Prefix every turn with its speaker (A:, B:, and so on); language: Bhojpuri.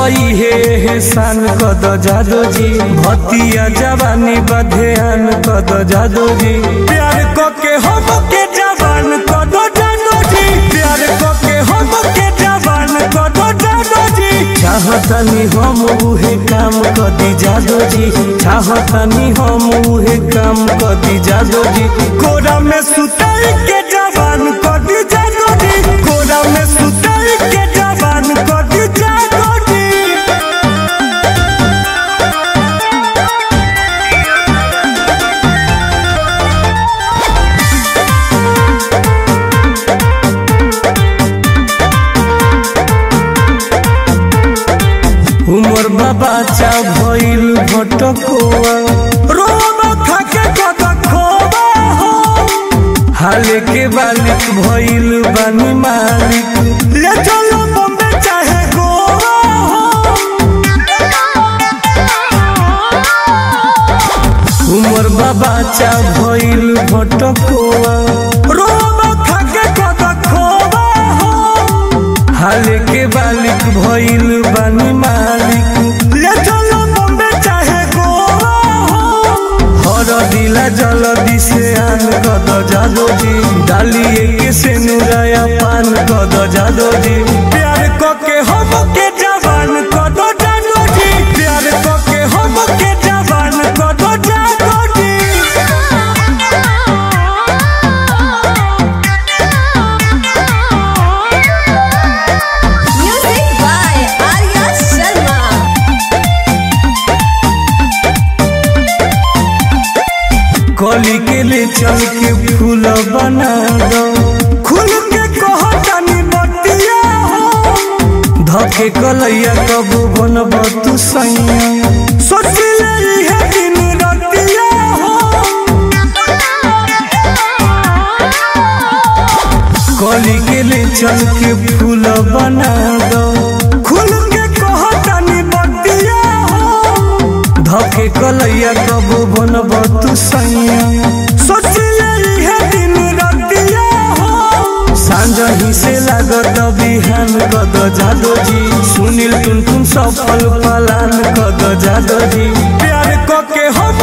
A: पई हे एहसान कद जादो जी भतिया जवानी बधेन कद जादो जी प्यार क के हम के जवान कद जादो जी प्यार क के हम के जवान कद जादो जी चाहतनी हम उहे काम कदी जादो जी चाहतनी हम उहे काम कदी जादो जी कोरा में सुताई के जवान कदी जादो जी कोरा में सुताई के जवान कदी जादो जी उमर बाबा चा भइल भटकोआ रोमा खाके कद खोबा हो हाले के बालिक भइल बानी मालिक ले चलो बम्बे चाहे गोवा हो उमर बाबा चा भइल भटकोआ रोमा खाके कद खोबा हो हाले के बालिक भइल बानी मालिक ले चलो बम्बे चाहे गोवा हो हर दिला जल्दी से आन कद जादो जी डालिए के से नुराया पान कद जादो जी प्यार क के हम के जवान कद जादो जी प्यार क के हम के जवान कद जादो जी
B: Music by Arya Sharma.
A: कली के ले चल के फूल बना दो खुल के कहो जानी बतिया हो धके कलैया कब बनब तू सैया सोच ले है दिन रतिया हो कली के ले चल के फूल बना दो खुल के कहो जानी बतिया हो धके कलैया कब बनब तू सैया सोच ले है दिन रतिया हो सांझ ही से लागत बिहान कद जादो जी सुनील टुन टुन सफल पलान कद जादो जी प्यार क के हम